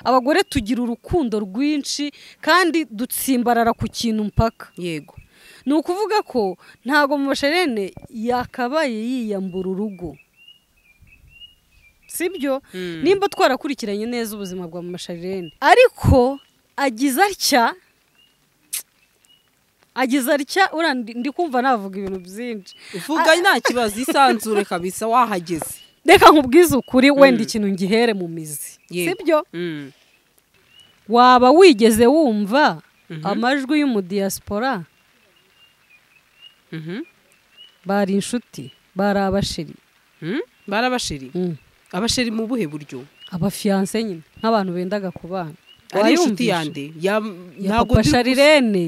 abagore tugira urukundo rwinshi kandi dutsimbarara ku kintu mpaka yego ni ukuvuga ko ntabwo mu masherene yakabaye yiyambura urugo sibyo nimba twarakurikiranye neza ubuzima bwa mu masherene ariko agize atya agize atya uriya ndi- ndi kumva navuga ibintu byinshi uvuga nta kibazo isanzure kabisa wahageze reka nkubwize ukuri wenda ikintu ngihere mu mizi Yego. sibyo waba wigeze wumva Mhm. amajwi y'umudiyasipora Mhm. bari inshuti bari abashiri Mhm. bari abasheri abasheri mu buhe buryo abafiyanse nyine nk'abantu bendaga kubana ari inshuti Wayumvisha? yande Ya- ya ntabwo papa ndi- sharirene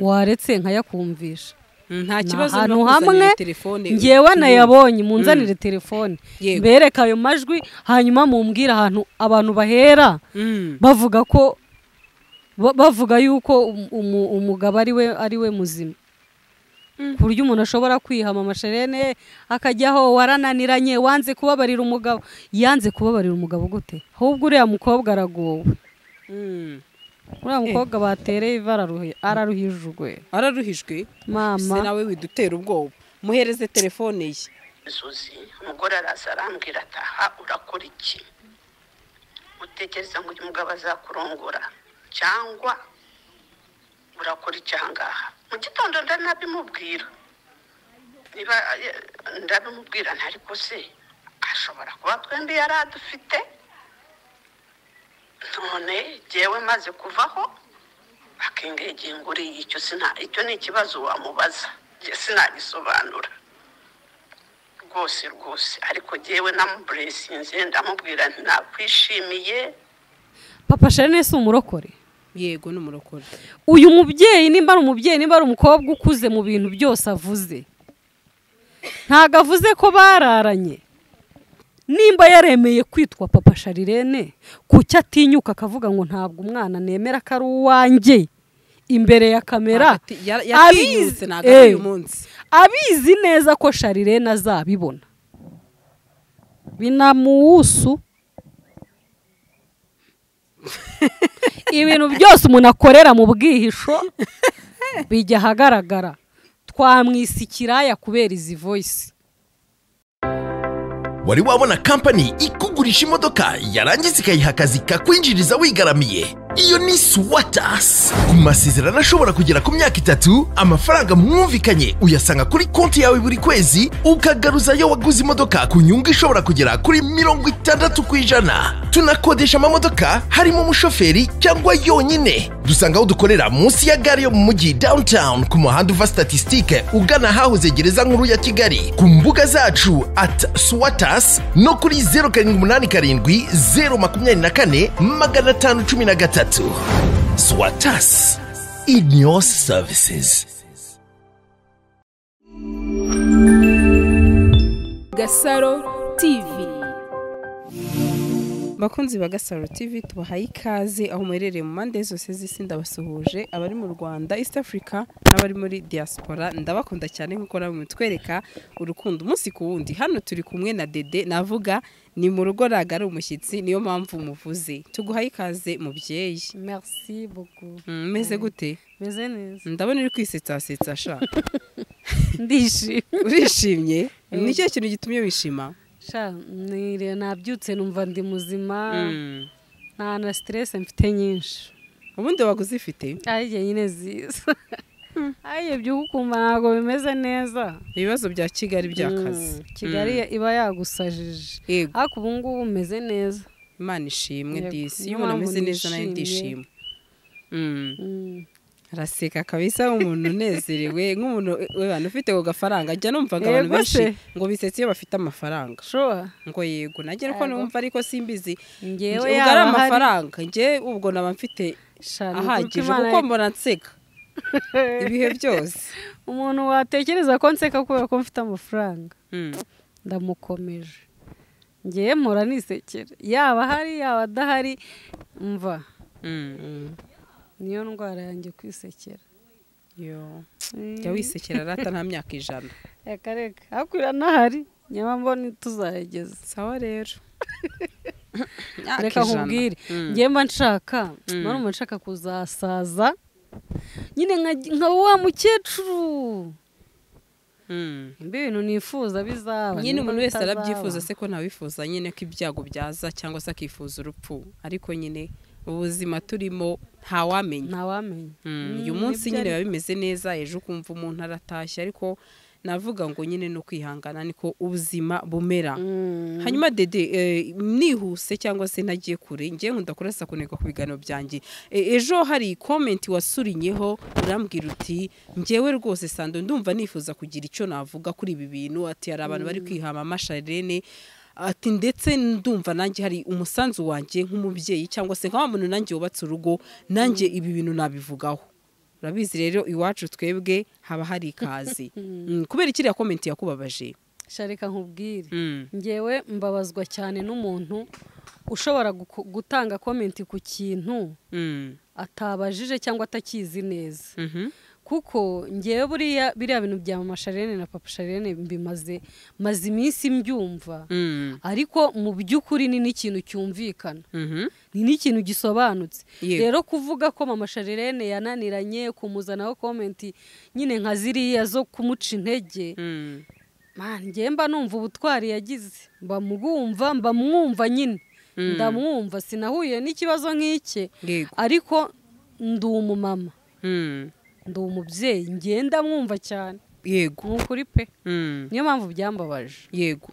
waretse nkayakumvisha Mm, nta Ni kibazo ahantu nakuzanira hamwe, telefone ngewe nayabonye munzanire telefone Yego. mbereka ayo majwi hanyuma mumbwire ahantu abantu bahera Mm. bavuga ko ba- bavuga yuko um- umu- umugabo ari we ari we muzima ku buryo umuntu ashobora kwihama amasherene akajyaho warananiranye wanze kubabarira umugabo yanze kubabarira umugabo gute ahubwo uriya mukobwa aragowe Mm. uriya mukobwa batereye iva araruhi- araruhijwe araruhijwe se mama nawe widutera ubwoba muhereze telefone ye suzi umugore araza arambwira ataha urakora iki utekereza ngo uyu mugabo azakurongora cyangwa urakora iki ahangaha mu gitondo ndanabimubwira niba eh, ndabimubwira ntari se ashobora kuba twembi yari adufite none jyewe maze kuvaho akingegeye ngo uriya icyo sina- icyo ni ikibazo wamubaza jye sinagisobanura rwose rwose ariko jyewe namuburesinze ndamubwira nti nakwishimiye papa sherene si umurokore yego n'umurokore uyu mubyeyi nimba ari umubyeyi nimba ari umukobwa ukuze mu bintu byose avuze ntabwo avuze ko bararanye nimba yaremeye kwitwa papa sharirene ku cyo atinyuka akavuga ngo ntabwo umwana nemera ko ari uwanjye imbere ya kamera Hagati- ya- yatinyutse ntabwo ari uyu Eh, munsi abizi neza ko sharirene azabibona binamuwusu ibintu byose umuntu akorera mu bwihisho bijya ahagaragara twamwisa ikiraya kubera izi voyisi wari wabona kampani ikugurisha imodoka yarangiza ikayiha akazi kakwinjiriza wigaramiye iyo ni swatas ku masezerano ashobora kugera ku myaka itatu amafaranga mwumvikanye uyasanga kuri konti yawe buri kwezi ukagaruzayo waguze imodoka ku nyungu ishobora kugera kuri mirongo itandatu ku ijana tunakodesha amamodoka harimo umushoferi cyangwa yonyine dusanga aho dukorera munsi ya gare yo mu mujyi downtown ku muhanda uva statisitike ugana ahahoze gereza nkuru ya kigali ku mbuga zacu at swatas no kuri zeru karindwi umunani karindwi zeru makumyabiri na kane magana atanu cumi na gatatu swatas in your services Gasaro TV bakunzi ba gasaro tv tubahaye ikaze aho muherereye mu mpande zose z'isi ndabasuhuje abari mu rwanda east africa n'abari muri diaspora ndabakunda cyane nk'uko namwe mutwereka urukundo umunsi ku wundi hano turi kumwe na dede navuga ni mu rugo ntabwo ari umushyitsi niyo mpamvu muvuze tuguhaye ikaze mubyeyi merci buku Mm, umeze gute meze neza ndabona uri kwisetsasetsa sha ndishimye urishimye ni cyo kintu gitumye wishima sha nire- nabyutse numva ndi muzima Mm. nta na siteresi mfite nyinshi ubundi waguze ifite ari jye nyine ziza ariyo byuka ukumva ntabwo bimeze neza ibibazo bya kigali by'akazi Mm, kigali iba yagusajije Yego. ariko ubu ngubu umeze neza imana ishimwe Yego, disi niyo iyo umuntu mpamvu ameze neza nayo nishimye. ndishima Mm. Mm. araseka kabisa umuntu unezerewe nk'umuntu abantu ufite ako gafaranga ajya numva ngo abantu Yego benshi se. ngo bisetse iyo bafite amafaranga sure ngo yego nanjye niko Yego. numva ariko simbizi ngewe Nge- ubwo ari yaba ahari amafaranga njye ubwo naba mfite sha ni ukuko ahagije Imana kuko mbona nseka ibihe byose umuntu watekereza ko nseka kubera ko mfite amafaranga Mm. ndamukomeje ngewe mpora nisekera yaba ahari yaba adahari mva Mm. niyo ndwara yanjye kwisekera Yo. jya wisekera rata nta myaka ijana reka reka hakurya n'ahari nyamara mbona tuzahageza sawa rero Myaka reka ijana. nkubwire Mm. ngewe mba nshaka mba nshaka kuzasaza nyine nka- nka wa mukecuru Mm. mbe ibintu nifuza bizaba nyine nimba umuntu wese bitazaba. arabyifuza se ko ntawifuza nyine ko ibyago byaza cyangwa se akifuza urupfu ariko nyine ubuzima turimo ntawamenya ntawamenya Mm, uyu Mm, munsi nibyo nyine biba ariko. bimeze neza ejo ukumva umuntu aratashye ariko navuga ngo nyine no kwihangana niko ubuzima bumera Mm. hanyuma dede eh, nihuse cyangwa se ntagiye kure njye nkunda kurasa kuneka ku biganiro byanjye Eh, ejo hari komenti wasurinyeho urambwira uti njyewe rwose sando ndumva nifuza kugira icyo navuga kuri ibi bintu ati hari abantu bari kwihama amasharene ati ndetse ndumva nanjye hari umusanzu wanjye nk'umubyeyi cyangwa se nka wa muntu nanjye wubatse urugo nanjye ibi bintu nabivugaho urabizi rero iwacu twebwe haba hari ikaze Mm, kubera ikiriya komenti yakubabaje sha reka nkubwire Mm. ngewe mbabazwa cyane n'umuntu ushobora guko- gutanga komenti ku kintu Mm. atabajije cyangwa atakizi neza Mhm. kuko ngewe buriya biriya bintu bya mama sharene na papa sharene mbimaze maze iminsi mbyumva Mm. ariko mu by'ukuri ni n'ikintu cyumvikana Mhm. ni n'ikintu gisobanutse Yego. rero kuvuga ko mama sharene yananiranye kumuzanaho komenti nyine nka ziriya zo kumuca intege Mm. Man, njye mba numva ubutwari yagize mba mugumva mba mwumva nyine ndamwumva sinahuye n'ikibazo nk'ike Yego. ariko ndi umumama Mm. ndi umubyeyi ngenda mwumva cyane yego ni ukuri pe Mm. niyo mpamvu byambabaje yego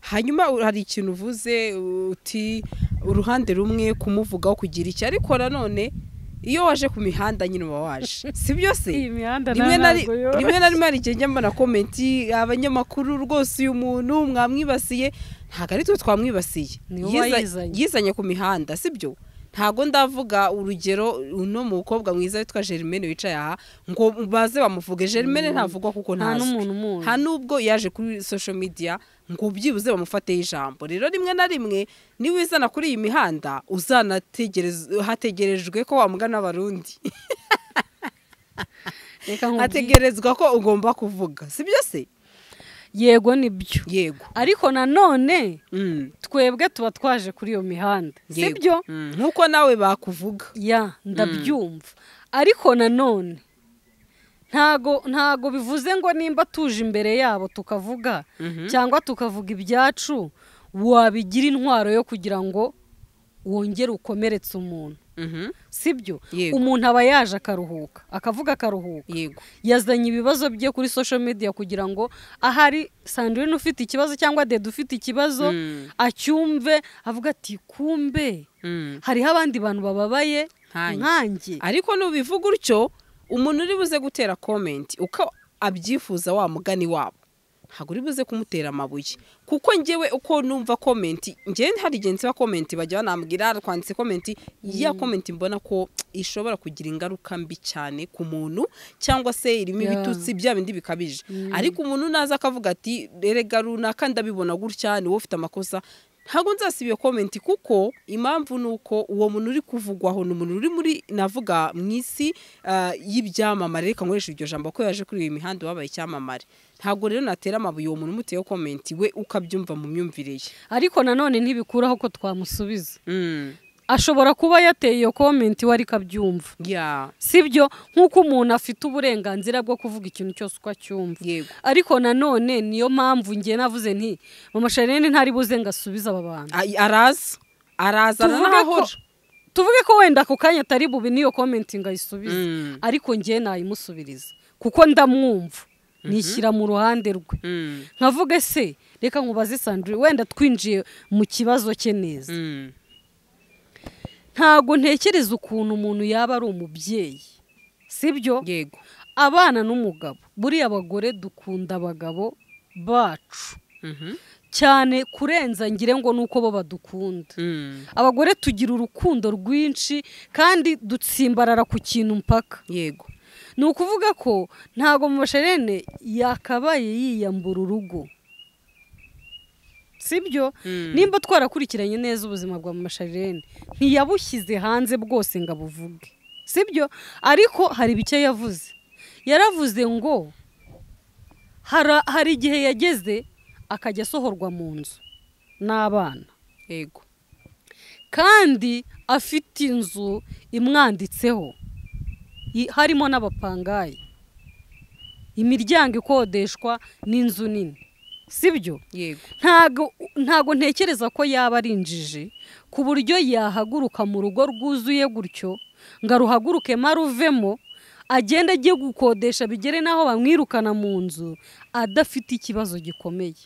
hanyuma u- hari ikintu uvuze uti uruhande rumwe kumuvugaho kugira iki ariko nanone iyo waje ku mihanda nyine uba waje si byo se iyi mihanda rimwe na ri- yo rimwe na rimwe hari igihe njya mbona komenti abanyamakuru rwose uyu muntu mwamwibasiye ntabwo ari twe twamwibasiye Ni wowe Yiza- wayizanye. yizanye ku mihanda si byo ntabwo ndavuga urugero uno mukobwa mwiza witwa Germaine wicaye aha ngo baze bamuvuge Germaine ntavugwa kuko Nta ntazwi n'umuntu umuzi. nta nubwo yaje kuri social media ngo byibuze bamufateho ijambo rero rimwe na rimwe niba uzana kuri iyi mihanda uzanategerezwe hategerejwe ko wamugana abarundi reka nkubwire hategerezwa ko ugomba kuvuga si byo se yego nibyo yego ariko nanone Mm, twebwe tuba twaje kuri iyo mihanda si yego. byo Mm, nk'uko nawe bakuvuga ya ndabyumva ariko nanone ntago ntago bivuze ngo nimba tuje imbere yabo tukavuga cyangwa tukavuga ibyacu wabigira intwaro yo kugira ngo wongere ukomeretse umuntu Mhm. si byo Yego. umuntu aba yaje akaruhuka akavuga akaruhuka yego yazanye ibibazo bye kuri social media kugira ngo ahari sandrine ufite ikibazo cyangwa dede ufite ikibazo Mm. acyumve avuga ati kumbe Mm. hariho abandi bantu bababaye Nkanjye." nkanjye ariko nubivuga utyo umuntu uri buze gutera komenti uko abyifuza wa mugani wabo ntabwo uri buze kumutera amabuye kuko njyewe uko numva komenti njyewe hari igihe nsiba komenti bajya banambwira twanditse komenti ya komenti mbona ko ishobora kugira ingaruka mbi cyane ku muntu cyangwa se irimo Yeah. ibitutsi bya bindi bikabije ariko umuntu naza akavuga ati erega runaka ndabibona gutya ni wowe ufite amakosa ntabwo nzasiba iyo komenti kuko impamvu ni uko uwo muntu uri kuvugwaho ni umuntu uri muri navuga mu isi ah, y'ibyamamare reka nkoreshe iryo jambo ko yaje kuri iyi mihanda wabaye icyamamare ntabwo rero natera amabuye uwo muntu umuteyeho komenti we ukabyumva mu myumvire ye ariko nanone ntibikuraho ko twamusubiza ashobora kuba yateye iyo komenti we ariko abyumva ya si byo nk'uko umuntu afite uburenganzira bwo kuvuga ikintu cyose uko acyumva Yego. ariko nanone niyo mpamvu nge navuze nti mama shanene ntari buze ngo asubize aba bantu Ay- araza araza tuvuge ko n'ahahora tuvuge ko wenda ako kanya atari bube n'iyo komenti ngo ayisubize Mm. ariko ngewe nayimusubiriza kuko ndamwumva nishyira mu ruhande rwe nkavuga se reka nkubaze sandrine wenda twinjiye mu kibazo cye neza ntago ntekereza ukuntu umuntu yaba ari umubyeyi sibyo yego abana n'umugabo buriya abagore dukunda abagabo bacu cyane kurenza ngire ngo ni uko bo badukunda abagore tugira urukundo rwinshi kandi dutsimbarara ku kintu mpaka yego ni ukuvuga ko ntago mu masherene yakabaye yiyambura urugo sibyo nimba twarakurikiranye neza ubuzima bwa masharene ntiyabushyize hanze bwose ngo abuvuge sibyo ariko hari bike yavuze yaravuze ngo hara- hari igihe yageze akajya asohorwa mu nzu n'abana yego kandi afite inzu imwanditseho I- harimo n'abapangayi imiryango ikodeshwa n'inzu nini sibyo yego ntago ntago ntekereza ko yaba ari injiji ku buryo yahaguruka mu rugo rwuzuye gutyo ngo aruhaguruke maruvemo agenda agiye gukodesha bigere n'aho bamwirukana mu nzu adafite ikibazo gikomeye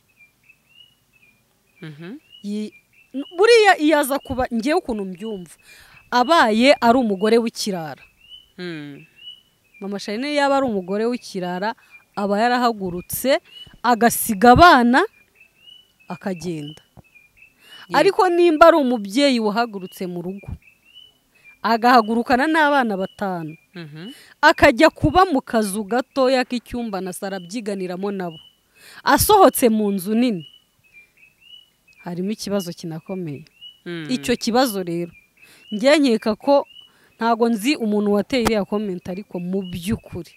Yi- buriya iyaza kuba ngewe ukuntu mbyumva abaye ari umugore w'ikirara Hmm. mama shanel yaba ari umugore w'ikirara aba yarahagurutse agasiga abana akagenda ariko nimba ari umubyeyi wahagurutse mu rugo agahagurukana n'abana batanu Mhm. akajya kuba mu kazu gatoya k'icyumba na saro abyiganiramo nabo asohotse mu nzu nini harimo ikibazo kinakomeye Hmm. icyo kibazo rero njye nkeka ko ntago nzi umuntu wateye iriya komenti ariko mu by'ukuri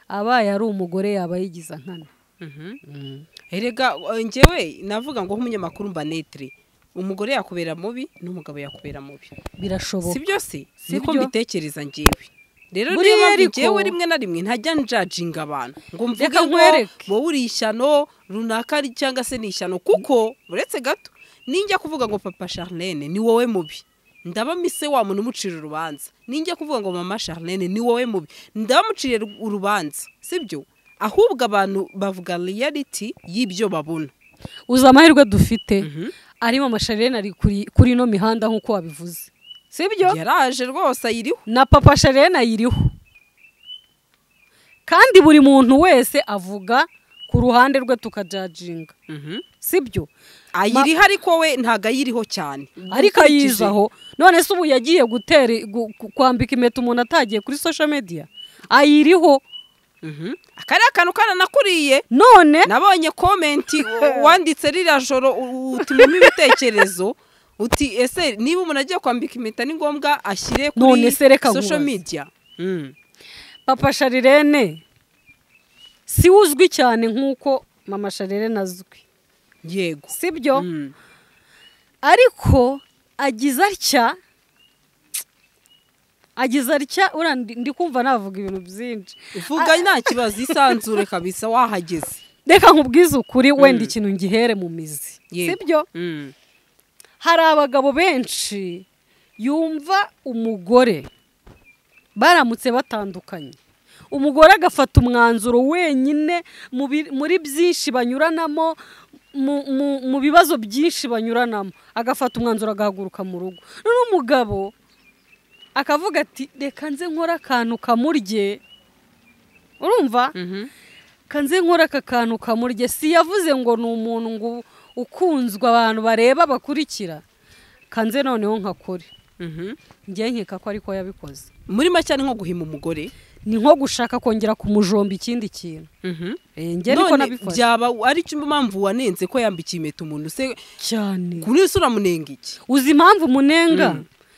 abaye ari umugore yaba yigiza nkana Mhm. erega eh, njyewe navuga ngo nk'umunyamakuru mba netre umugore yakubera mubi n'umugabo yakubera mubi si birashoboka byose Si niko byo. mbitekereza njyewe rero Buriya niyo mpamvu ariko- njyewe rimwe na rimwe ntajya njajinga abantu ngo mvuge Reka ngo nkwereke. wowe uri ishyano runaka ari- cyangwa se ni ishyano kuko uretse gato ninjya kuvuga ngo papa charlene ni wowe mubi ndaba mise wa muntu umucira urubanza ninjya kuvuga ngo mama charlene ni wowe mubi ndabamuciriye ru- urubanza sibyo ahubwo abantu bavuga reality y'ibyo babona uzi amahirwe dufite arimo amasharirene ari kuri- kuri ino mihanda nk'uko wabivuze si byo yaraje rwose ayiriho na papa sharena ayiriho kandi buri muntu wese avuga ku ruhande rwe tukajajinga si byo ayiriho ariko we ntabwo ayiriho cyane ariko Ukurikije- ayizaho none se ubu yagiye gutera gu- ku- kwambika impeta umuntu atagiye kuri social media ayiriho kariya kantu karanakuriye none nabonye komenti wanditse ririya joro u- utumamo ibitekerezo uti ese niba umuntu agiye kwambika impeta ni ngombwa ashyire kuri None se reka social nkubaze. media Mm. papa sharirene si we uzwi cyane nk'uko mama sharirene azwi yego si byo Mm. ariko agize atya agize atya uriya ndi- ndi kumva navuga ibintu byinshi uvuga nta kibazo isanzure kabisa wahageze reka nkubwize ukuri wenda ikintu ngihere mu mizi si Yego. byo Mm. hari abagabo benshi yumva umugore baramutse batandukanye umugore agafata umwanzuro wenyine mu bi- muri byinshi banyuranamo mu- mu- mu bibazo byinshi banyuranamo agafata umwanzuro agahaguruka mu rugo none umugabo akavuga ati reka nze nkore akantu kamurye urumva Mhm. kanze nkora aka kantu kamurye si yavuze ngo ni umuntu ngo ukunzwe abantu bareba bakurikira kanze noneho nkakore Mhm. njye nkeka ko ariko yabikoze muri make ni nko guhima umugore ni nko gushaka kongera kumujomba ikindi kintu Mhm. Eh, njye niko none nabikoze byaba ari cyo mpamvu wanenze ko yambikiye impeta umuntu se cyane kuri isi uramunenga iki uzi impamvu munenga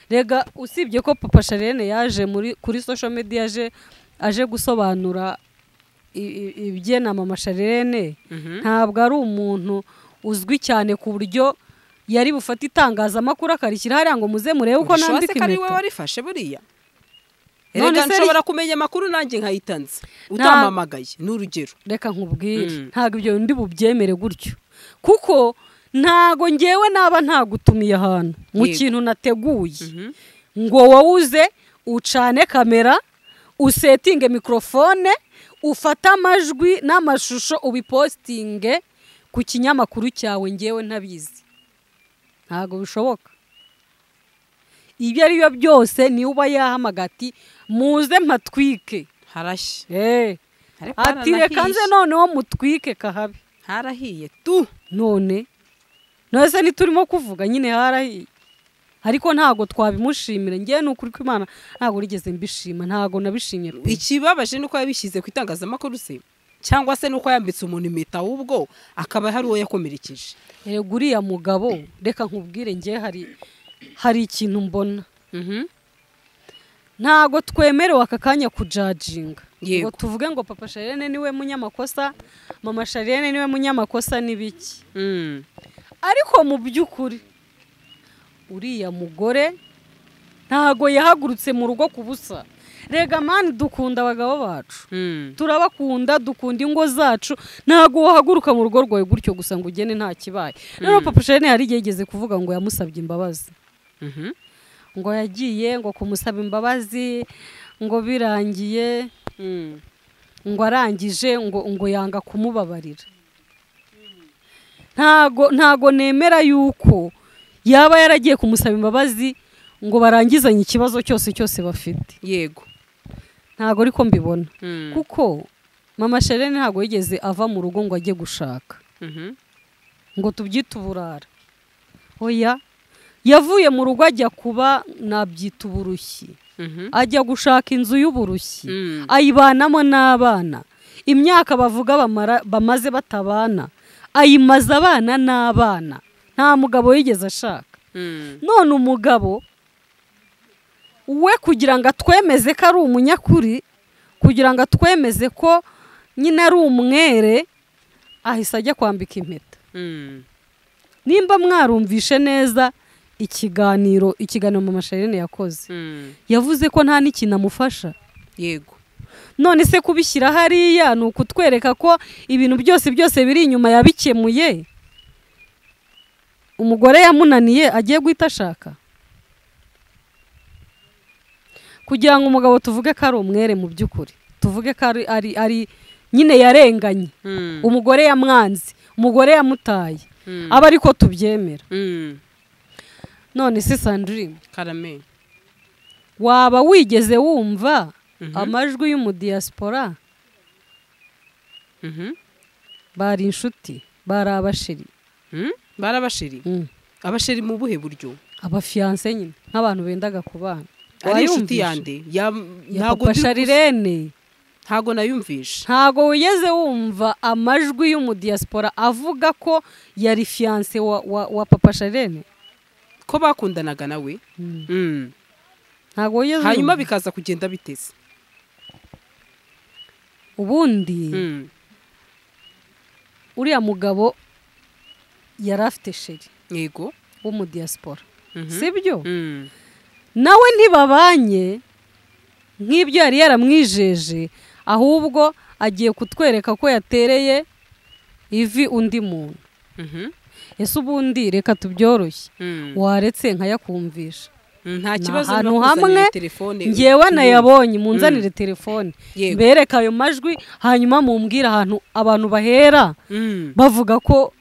rega usibye ko papa sharene yaje muri kuri social media aje aje gusobanura i- i- ibyena mama sharene ntabwo ari umuntu uzwi cyane ku buryo yari bufate itangazamakuru akarishyira hariya ngo muze murebe uko Ubishoboye nandika se ko ari wowe impeta warifashe buriya None reka se ari- nshobora kumenya amakuru nanjye nkayitanze utampamagaye ni urugero reka nkubwire Mm. ntabwo ibyo ndi bubyemere gutyo kuko ntago ngewe naba ntagutumiye ahantu mu Yego. kintu nateguye ngo wowe uze ucane kamera usetinge mikorofone ufate amajwi n'amashusho ubipositinge ku kinyamakuru cyawe ngewe ntabizi ntabwo bishoboka ibyo ari byo byose niwe uba yahamagara ati muze mpatwike harashye Eh, Ariko ati haranahiye. reka nze noneho mutwike kahabi harahiye tu none none se ntiturimo kuvuga nyine harahiye ariko ntabwo twabimushimira ngewe ni ukuri ko imana ntabwo rigeze mbishima ntabwo nabishimye pe ikibabaje ni uko yabishyize ku itangazamakuru se cyangwa se ni uko yambitse umuntu impeta ahubwo akaba hari uwo yakomerekeje Erega uriya mugabo reka nkubwire ngewe hari hari ikintu mbona ntabwo twemerewe aka kanya kujajinga Yego. ngo tuvuge ngo papa sharene niwe munyamakosa mama sharene niwe munyamakosa ni biki Mm. ariko mu by'ukuri uriya mugore ntago yahagurutse mu rugo ku busa rega mani dukunda abagabo bacu turabakunda dukunda ingo zacu ntabwo wahaguruka mu rugo rwawe gutyo gusa ngo ugene nta kibaye rero papa shene hari igihe yigeze kuvuga ngo yamusabye imbabazi ngo yagiye ngo kumusaba imbabazi ngo birangiye ngo arangije ngo ngo yanga kumubabarira ntago ntago nemera yuko yaba yaragiye kumusaba imbabazi ngo barangizanye ikibazo cyose cyose bafite yego ntago ariko mbibona kuko mama sherene ntabwo yigeze ava mu rugo ngo ajye gushaka Mhm. ngo tubyite uburara oya yavuye mu rugo ajya kuba nabyita uburushyi Mhm. ajya gushaka inzu y'uburushyi Mm. ayibanamo n'abana imyaka bavuga bamara- bamaze batabana ayimaza abana n'abana nta mugabo yigeze ashaka Mm. none umugabo we kugira ngo atwemeze ko ari umunyakuri kugira ngo atwemeze ko nyine ari umwere ahise ajya kwambika impeta Mm. nimba mwarumvishe neza ikiganiro ikiganiro mama sherine yakoze Mm. yavuze ko nta n'ikintu amufasha yego none se kubishyira hariya ni ukutwereka ko ibintu byose byose biri inyuma yabikemuye umugore yamunaniye agiye guhita ashaka kugira ngo umugabo tuvuge ko ari umwere mu by'ukuri tuvuge ko ari ari ari nyine yarenganye Mm. umugore yamwanze umugore yamutaye Mm. aba ariko tubyemera Mm. none se sandrine karame waba wigeze wumva Mhm. amajwi y'umudiyasipora Mhm. bari inshuti bari abashiri Mm. bari abasheri Mm. abasheri mu buhe buryo abafiyanse nyine nk'abantu bendaga kubana ari inshuti Wayumvishe? yande Ya- ya ntago papa ndi- sharirene ntago nayumvishe ntago wigeze wumva amajwi y'umudiyasipora avuga ko yari fiyanse wa, wa, wa papa sharirene ko bakundanaga nawe Mm. Mm. ntago wigeze hanyuma wumva? bikaza kugenda biteze ubundi Mm. uriya mugabo yari afite sheri yego w'umudiyasipora Mhm. sibyo Mm. nawe ntibabanye nk'ibyo yari yaramwijeje ahubwo agiye kutwereka ko yatereye ivi undi muntu Mhm. ese ubundi reka tubyoroshye Mm. waretse nkayakumvisha Mm, nta Ni kibazo ahantu no kuzanira hamwe, telefone ngewe Mm. nayabonye munzanire telefone Yego. mbereka ayo majwi hanyuma mumbwire ahantu abantu bahera Mm. bavuga ko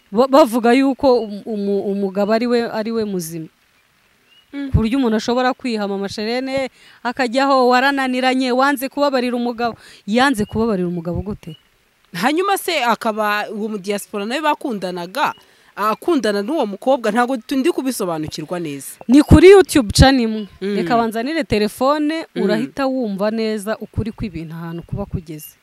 ba- bavuga yuko um- umu- umugabo ari we ari we muzima Mm. ku buryo umuntu ashobora kwihama amasherene akajyaho warananiranye wanze kubabarira umugabo yanze kubabarira umugabo gute hanyuma se akaba uwo mu diaspora nawe bakundanaga akundana n'uwo mukobwa ntabwo tu- ndi kubisobanukirwa neza ni kuri youtube canimwe Mm. reka banzanire telefone Mm. urahita wumva neza ukuri kw'ibintu ahantu kuba kugeze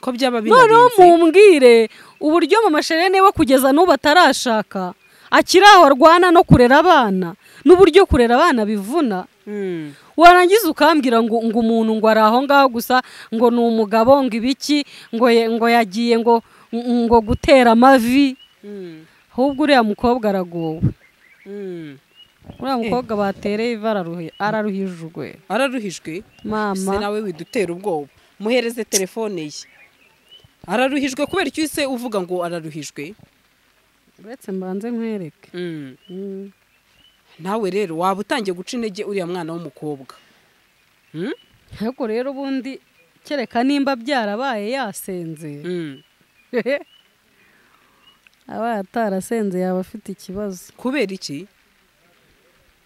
ko byaba noneho binarinze mumbwire uburyo mama sherene we kugeza n'ubu atarashaka akiri aho arwana no kurera abana n'uburyo kurera abana bivuna Mm. warangiza ukambwira ngo ngo umuntu ngo ari aho ngaho gusa ngo ni umugabo ngo ibiki ngo ye- ngo yagiye ngo ngo gutera amavi Mm. ahubwo uriya mukobwa aragowe Mm. uriya mukobwa batereye ivi araruhi- araruhijwe araruhijwe se mama nawe widutera ubwoba muhereze telefone ye araruhijwe kubera icyo se uvuga ngo araruhijwe uretse mbanze nkwereke Mm. Mm. nawe rero waba utangiye guca intege uriya mwana w'umukobwa Mm? ariko rero ubundi kereka nimba byarabaye yasenze Mm. abaye atarasenze yaba afite ikibazo kubera iki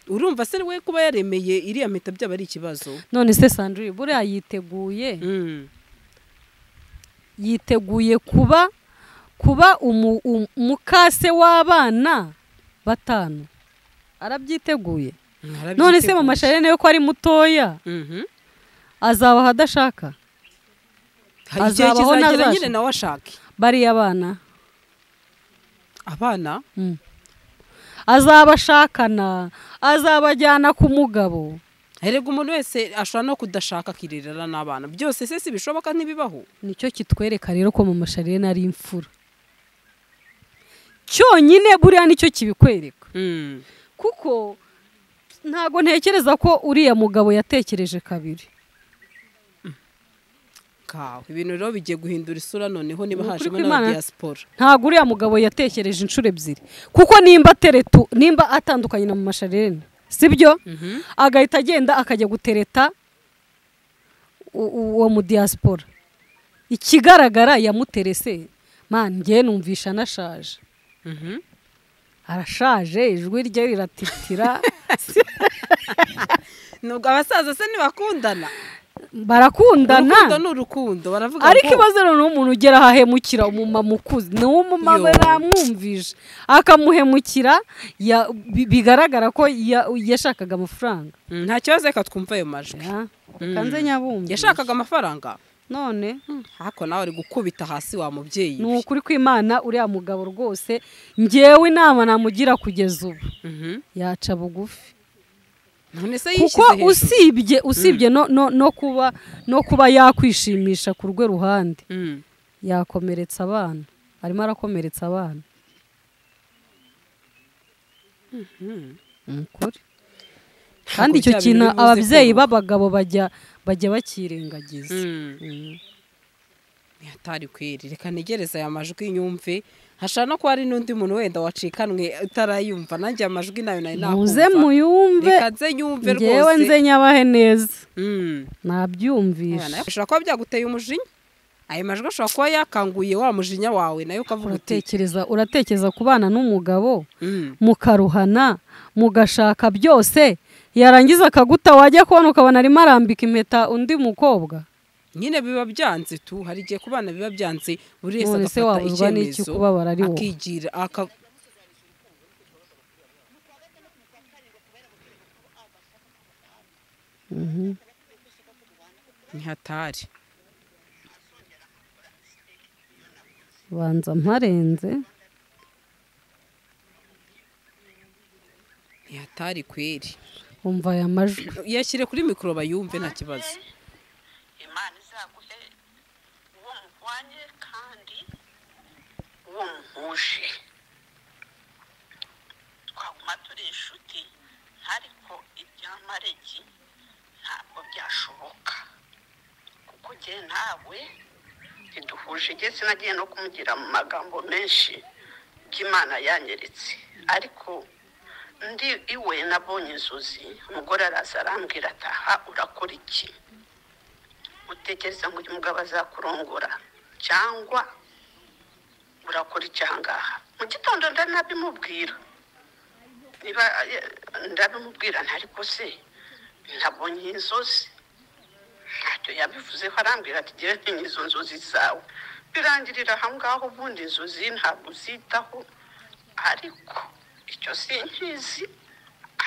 urumva se we kuba yaremeye iriya mpeta byaba ari ikibazo none se sandrine buriya yiteguye Mm. yiteguye kuba kuba umu- um- umukase w'abana batanu arabyiteguye none se mama sharene we ko ari mutoya Mhm. azabaho adashaka hari igihe Azabaho kizagera ntazashira. nyine nawe ashake bariya bana abana Mm. azabashakana azabajyana ku mugabo erega umuntu wese ashobora no kudashaka akirerera n'abana byose se si bishoboka ntibibaho nicyo kitwereka rero ko mama sharene ari imfura cyonyine buriya nicyo kibikwereka Mm. kuko ntabwo ntekereza ko uriya mugabo yatekereje kabiri kawe ibintu rero bigiye guhindura isura noneho niba Ukuri hajemo kw'Imana- n'aba diaspora ntabwo uriya mugabo yatekereje inshuro ebyiri kuko nimba ateretu nimba atandukanye na masharene sibyo agahita agenda akajya gutereta u- u- uwo mu diaspora ikigaragara yamuterese man ngewe numvisha anashaje arashaje ijwi rye riratitira nubwo abasaza se ntibakundana urukundo barakundana ni urukundo baravuga ariko ngo ibazo rero ni umuntu ugera ahahemukira umumama ukuze ni uwo umumama Yo. yamwumvije akamuhemukira ya- bi- bigaragara ko ya- yashakaga amafaranga Mm, nta kibazo reka twumve ayo majwi Ya, reka nze nyabumva yashakaga amafaranga none ariko nawe ari gukubita hasi wa mubyeyi ni we. ukuri kw'imana uriya mugabo rwose ngewe inama namugira kugeza ubu Mhm. yaca bugufi none se kuko yishyize hejuru usibye usibye no, no, no kuba no kuba yakwishimisha ku rwe ruhande Mm. yakomeretsa abana arimo arakomeretsa abana Ni ukuri kandi icyo cya bintu kintu biri buze ababyeyi kubaho. b'abagabo bajya bajya bakirengagiza Mm. Mm. atari kweri reka ntegereze aya majwi nyumve hashobora no kuba hari n'undi muntu wenda wacikanwe utarayumva nanjye aya majwi nayo nari muze nakumva muyumve reka nze nyumve ngewe nze rwose nyabahe neza Mm. nabyumvisha bishobora kuba byaguteye umujinya ayo majwi ashobora kuba yakanguye wa mujinya wawe nayo ukavuga uti uratekereza uratekereza ku bana n'umugabo "Mm, mukaruhana mugashaka byose yarangiza akaguta wajya kubona ukabona arimo arambika impeta undi mukobwa nyine biba byanze tu hari igihe ku bana biba byanze buri wese None se agafata wabuzwa n'iki icyemezo kubabara ari wowe? akigira aka ni hatari banza mparenze ni hatari kweri umva aya majwi yashyire kuri mikoro bayumve nta kibazo imana izaguhe uwo muhwanye kandi uwo muhuje twaguma turi inshuti ariko ibya maregi ntabwo byashoboka kuko njye nawe ntiduhuje njye sinagiye no kumugira mu magambo menshi by'imana yanyeretse ariko ndi iwe nabonye inzozi umugore araza arambwira ataha urakora iki utekereza ngo uyu mugabo azakurongora cyangwa urakora iki ahangaha mu gitondo ndari nabimubwira niba eh, ndabimubwira ntariko se nabonye inzozi ntacyo yabivuzeho arambwira ati ngewe ntinya izo nzozi zawe birangirira aho ngaho ubundi inzozi ntabwo uzitaho ariko icyo sinkizi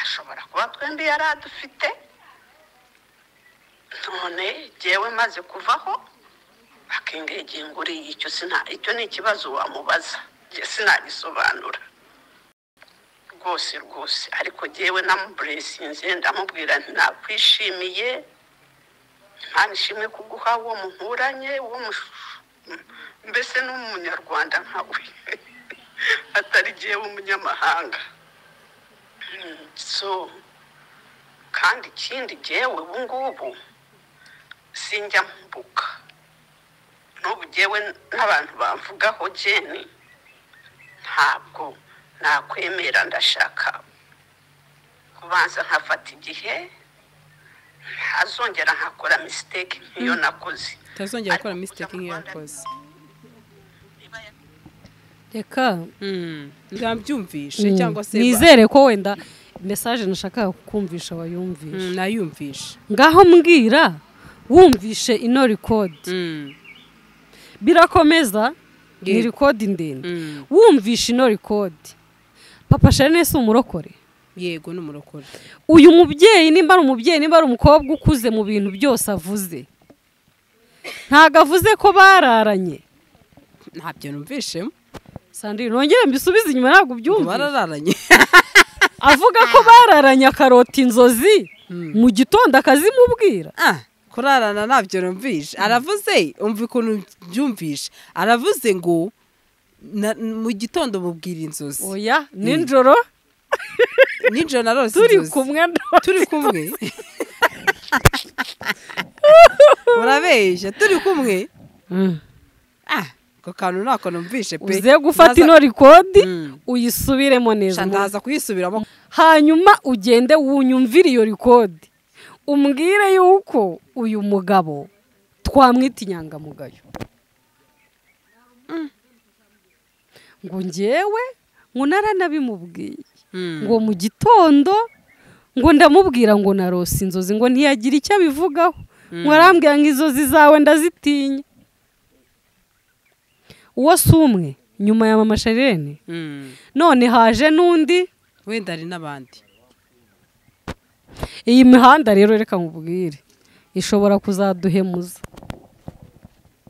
ashobora kuba twembi yari adufite none jyewe maze kuvaho akinginga uriya icyo sina icyo ni ikibazo wamubaza jye sinagisobanura rwose rwose ariko jyewe namuburesinze ndamubwira nti nakwishimiye imana ishimwe kuguha uwo muhuranye uwo mush- mbese n'umunyarwanda nkawe atari jyewe umunyamahanga Mm, so kandi ikindi jyewe ubu ngubu sinjya mbuka n'ubu jyewe n'abantu bamvugaho jeni ntabwo nakwemera ndashaka kubanza nkafata igihe ntazongera nkakora misiteke nk'iyo nakoze utazongera gukora misiteke nk'iyo yakoze niba ya- reka Mm, ndabyumvishe cyangwa se ba- nizere ko wenda mesaje nashakaga kukumvisha Mm, wayumvisha nayumvishe ngaho mbwira wumvishe ino rikodi Mm, birakomeza ni Yego. rikodi ndende mm. wumvishe ino rikodi papa sharine si umurokore yego ni umurokore uyu mubyeyi nimba ari umubyeyi nimba ari umukobwa ukuze mu bintu byose avuze ntabwo avuze ko bararanye ntabyo numvishemo sandrine nongere mbisubize inyuma ntabwo ubyumva barararanye avuga ko bararanye akarota inzozi mu gitondo akazimubwira Ah, kurarana ntabyo numvishe aravuze umva ukuntu byumvishe aravuze ngo na- mu gitondo mubwira inzozi oya nijoro nijoro narose turi inzozi. kumwe turi kumwe murabeshya turi kumwe ah ako kantu ntako numvishe pe uze gufata ino rikodi uyisubiremo neza Sha, ndaza kuyisubiramo hanyuma ugende wunyumvire iyo rikodi umbwire yuko uyu mugabo twamwita inyangamugayo ngo ngewe ngo naranabimubwiye Mm. ngo mu gitondo ngo ndamubwira ngo narose inzozi ngo ntiyagira icyo abivugaho ngo arambwira ngo inzozi zawe ndazitinya uwo si umwe nyuma ya mama sharene Mm. none haje n'undi wenda hari n'abandi iyi mihanda rero reka nkubwire ishobora kuzaduhemuza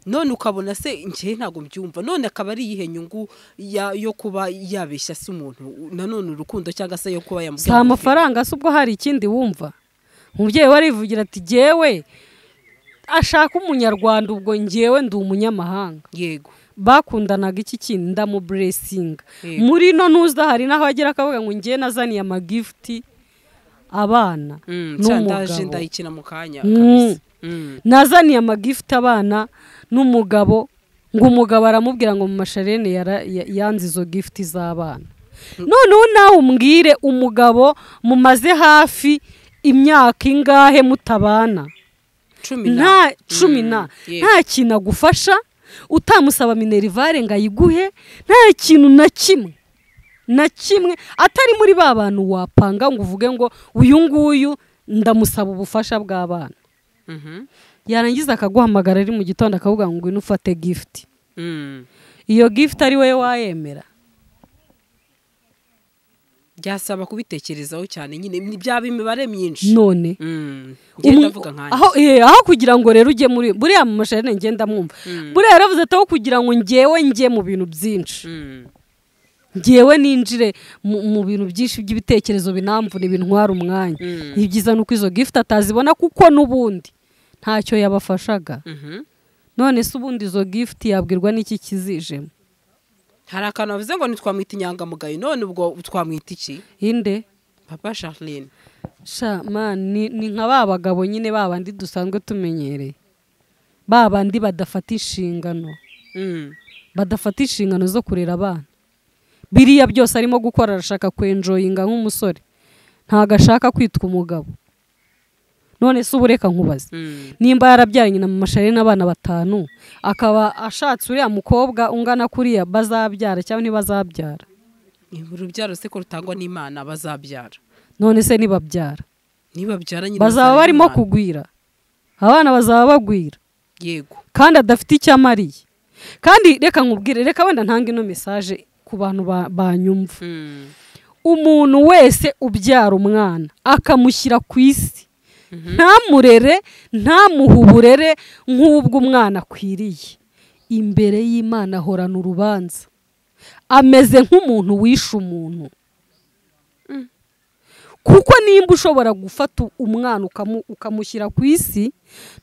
none ukabona se njyewe ntabwo mbyumva none akaba ari iyihe nyungu ya- yo kuba yabeshya se umuntu nanone urukundo cyangwa se yo kuba yamubwira si ngo amafaranga se ubwo hari ikindi wumva umubyeyi we arivugira ati jyewe ashaka umunyarwanda ubwo njyewe ndi umunyamahanga afite- yego bakundanaga iki kintu ndamuburesinga Yego. muri ino ntuza hari n'aho agera akavuga ngo njyewe nazaniye amagifuti abana Mm, cya ndaje n'umugabo ndayikina mu kanya Mm. kabisa. Mm. nazaniye amagifuti abana n'umugabo ngo umugabo aramubwira ngo mu masharene yara- ya- yanze izo gifuti z'abana noneho nawe umbwire umugabo mumaze hafi imyaka ingahe mutabana cumi na- nta cumi Mm, na yego. nta kintu agufasha utamusaba minerivare ngo ayiguhe nta kintu na kimwe na kimwe atari muri ba bantu wapanga ngo uvuge ngo uyu nguyu ndamusaba ubufasha bw'abana Mhm. yarangiza akaguhamagara ari mu gitondo akavuga ngo ngwino ufate gifuti Mm. iyo gifuti ari wowe wayemera byasaba kubitekerezaho cyane nyine ni- byaba imibare myinshi none Mm. Njyewe umu- ndavuga nkanjye aho eh, aho kugira ngo rero ujye muri buriya mu masharene ngenda mwumva buriya yaravuze ati aho kugira ngo ngewe njye mu bintu byinshi Mm. ngewe ninjire mu mu bintu byinshi by'ibitekerezo binamvuna bintwara umwanya Mm. ibyiza ni uko izo gifuti atazibona kuko n'ubundi ntacyo yabafashaga Mhm. none se ubundi izo gifuti yabwirwa n'iki kizijemo hari akantu bavuze ngo ntitwamwita inyangamugayo none ubwo twamwita iki inde papa charline sha man ni, ni nka ba bagabo nyine ba bandi dusanzwe tumenyereye ba bandi badafata inshingano Mm. badafata inshingano zo kurera abana biriya byose arimo gukora arashaka kwenjoyinga nk'umusore ntabwo ashaka kwitwa umugabo none se ubu reka nkubaze Mm. nimba yarabyaranye na mama Charline n'abana batanu akaba ashatse uriya mukobwa ungana kuriya bazabyara cyangwa ntibazabyara urubyaro se ko rutangwa n'imana bazabyara none se nibabyara nibabyara nyine bazaba bazaba barimo n'Imana. kugwira abana bazaba bagwira yego kandi adafite icyo amariye kandi reka nkubwire reka wenda ntange ino mesaje ku bantu ba- banyumva Mm. umuntu wese ubyara umwana akamushyira ku isi ntamurere ntamuhe uburere nk'ubwo umwana akwiriye imbere y'imana ahorana urubanza ameze nk'umuntu wishe umuntu kuko nimba ushobora gufata umwana ukamu- ukamushyira ku isi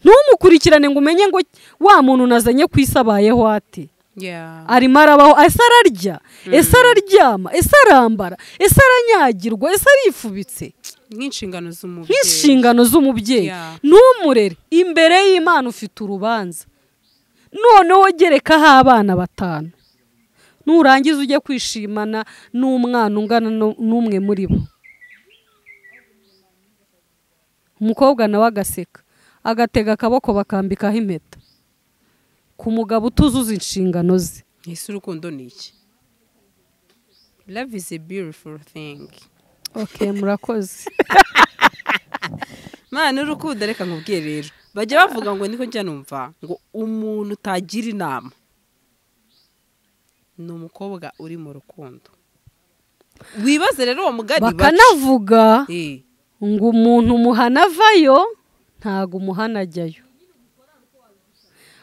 ntumukurikirane ngo umenye ngo wa muntu nazanye ku isi abayeho ate Yeah. arimo arabaho ese ararya ese araryama ese arambara ese aranyagirwa ese arifubitse nk'inshingano z'umubyeyi nk'inshingano z'umubyeyi Yeah. ntumurere imbere y'imana ufite urubanza noneho gerekaho abana batanu nurangiza ujye kwishimana n'umwana ungana nu- n'umwe muri bo umukobwa nawe agaseka agatega akaboko bakambikaho impeta ku mugabo utuzuza inshingano ze ese urukundo ni iki love is a beautiful thing ok murakoze mwana urukundo reka nkubwiye rero bajya bavuga ngo niko njya numva ngo umuntu utagira inama ni umukobwa uri mu rukundo wibaze rero uwo mugani baca. bakanavuga Eh, ngo umuntu umuhana avayo ntago umuhana ajyayo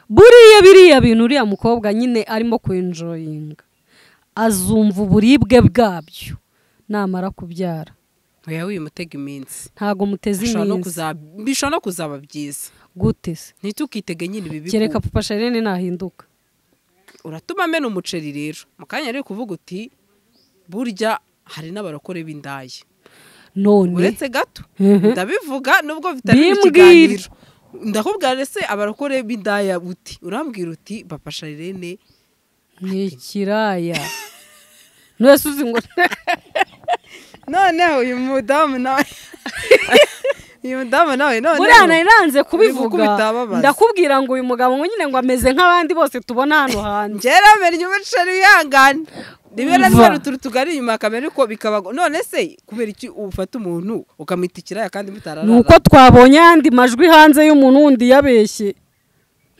buriya biriya bintu uriya mukobwa nyine arimo kwenjoyinga azumva uburibwe bwabyo namara kubyara oya wimutega iminsi ntago muteze bishobora no iminsi kuzaba- bishobora no kuzaba byiza gute se ntitukitege nyine ibi bibi kereka papa sharene nahinduka uratuma amena umuceri rero mu kanya rero kuvuga uti burya hari n'abarokore b'indaya none uretse gato Mhm. ndabivuga nubwo bitari mu Bimbwire. kiganiro ndakubwira ese abarokore b'indaya uti urambwira uti papa sharirene ni ikiraya n'uwese uzi ngo noneho uyu mudamu nawe uyu mudamu nawe buriya nari nanze Bivuga kubivuga bitababaza. ndakubwira ngo uyu mugabo ngo nyine ngo ameze nk'abandi bose tubona hano hanze ngera menya umuceri wihangane niba Umva. nari uturu tugari inyuma akamera uko bikabago none se kubera iki ufata umuntu ukamwita ikiraya kandi ni mutararana uko twabonye ayandi majwi hanze y'umuntu wundi yabeshye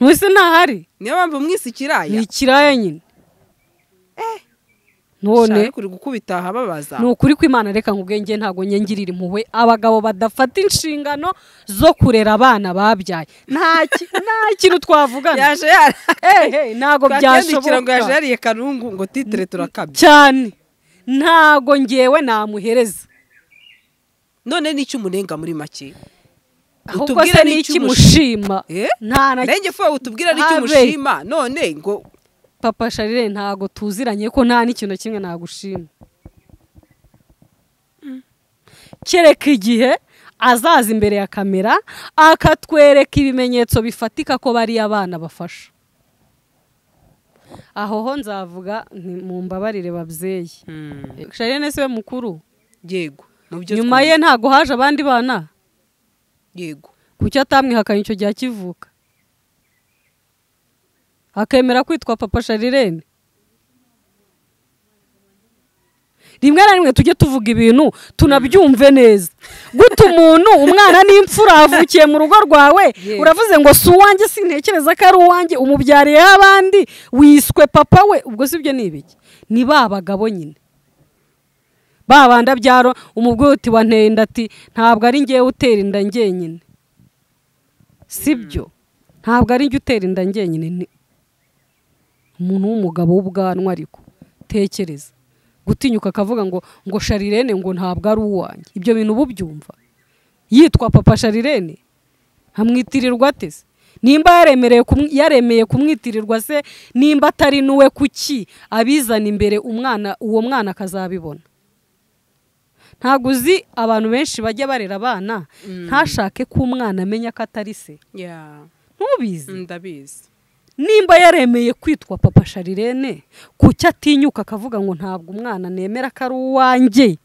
ntuse ntahari niyo mpamvu mwise ni ikiraya ikiraya nyine none shaka kuri gukubita ahababaza ni ukuri kw'imana reka ngo ubwenge ntabwo nyengirira impuhwe abagabo badafata inshingano zo kurera abana babyaye nta ki- nta kintu twavugana yaje yara ehe ntabwo byashoboka ngo yaje byashoboka yariye karungu ngo titire turakabya cyane ntabwo ngewe namuhereza none n'icyo umunenga muri make ahubwo Utubwire se n'icyo ni iki umushi- mushima Eh? nta na nenge fo utubwira n'icyo Habe. umushima none ngo papa sharire ntabwo tuziranye ko nta n'ikintu kimwe nagushima kereka igihe azaza imbere ya kamera akatwereka ibimenyetso bifatika ko bari abana bafasha aho ho nzavuga nti mumbabarire babyeyi sharire ni we mukuru yego mu byo nyuma ye twumva. ntabwo haje abandi bana yego kuki atamwihakanye icyo gihe akivuka akemera kwitwa papa sharirene rimwe na rimwe tujye tuvuga ibintu tunabyumve neza guta umuntu umwana n'imfura avukiye mu rugo rwawe Yego. uravuze ngo si uwanjye sintekereza ko ari uwanjye umubyariyeho abandi wiswe papa we ubwo si byo ni ibiki ni ba bagabo nyine ba bandi abyaro umubwire uti wanteye inda ati ntabwo ari ngewe utera inda ngenyine si byo ntabwo ari njye utera inda ngenyine ni umuntu w'umugabo w'ubwanwa ariko tekereza gutinyuka akavuga ngo ngo sharirene ngo ntabwo ari uwanjye ibyo bintu uba ubyumva yitwa papa sharirene amwitirirwa ateze nimba yaremereye kumwi- yaremeye kumwitirirwa se nimba atari n'uwe kuki abizana imbere umwana uwo mwana akazabibona ntabwo uzi abantu benshi bajya barera abana ntashake ko umwana amenya ko atari se ya ntubizi ndabizi nimba yaremeye kwitwa papa sharirene kuki atinyuka akavuga ngo ntabwo umwana nemera ko ari uwanjye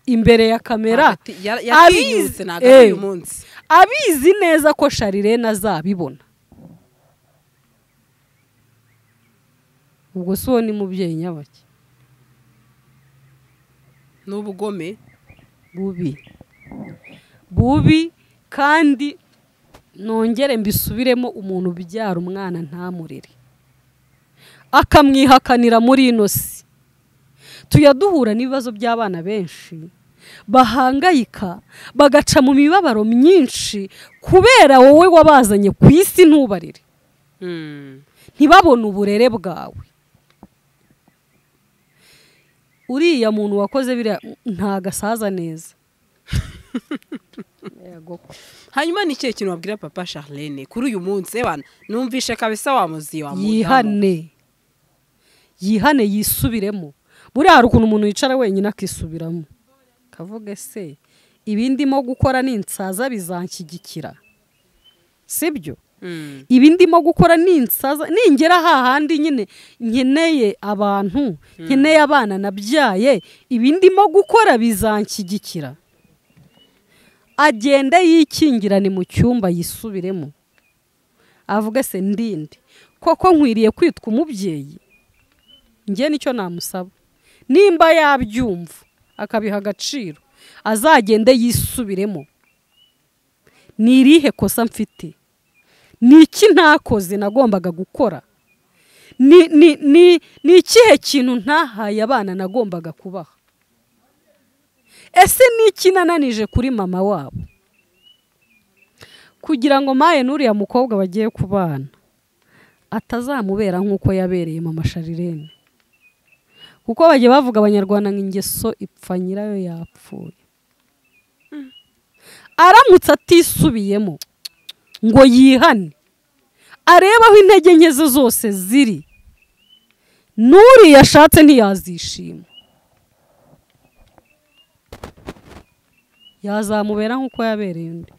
imbere ya kamera Hagati- ya- yatinyutse abizi- ntabwo ari uyu eh, munsi abizi neza ko sharirene azabibona ubwo si uwo ni mubyeyi nyabaki ni ubugome bubi bubi kandi nongere mbisubiremo umuntu ubyara umwana ntamurere akamwihakanira muri ino si tujya duhura n'ibibazo by'abana benshi bahangayika bagaca mu mibabaro myinshi kubera wowe wabazanye ku isi ntubarere Mm. ntibabone uburere bwawe uriya muntu wakoze biriya ntago asaza neza hanyuma ni ikihe kintu wabwira papa charlene kuri uyu munsi ebana numvishe kabisa wamuzi wamudamu yihane yihane yisubiremo buriya hari ukuntu umuntu yicara wenyine akisubiramo kavuge se ibi ndimo gukora ninsaza bizanshyigikira sibyo Mm. ibi ndimo gukora ninsaza ningera hahandi nyine nkeneye abantu nkeneye abana nabyaye ibi ndimo gukora bizanshyigikira agenda yikingirane mu cyumba yisubiremo avuga se ndinde koko nkwiriye kwitwa umubyeyi njye nicyo namusaba nimba yabyumva akabiha agaciro azagende yisubiremo ni irihe kosa mfite ni iki ntakoze nagombaga gukora ni ni ni ni ikihe kintu ntahaye abana nagombaga kubaha ese ni iki nananije kuri mama wabo kugira ngo maye n'uriya mukobwa bagiye kubana atazamubera nk'uko yabereye mama sharirene kuko bagiye bavuga abanyarwanda ngo ingeso ipfa nyirayo yapfuye aramutse atisubiyemo ngo yihane arebe aho intege nke ze zose ziri n'uriya ashatse ntiyazishima yazamubera nk'uko yabereye undi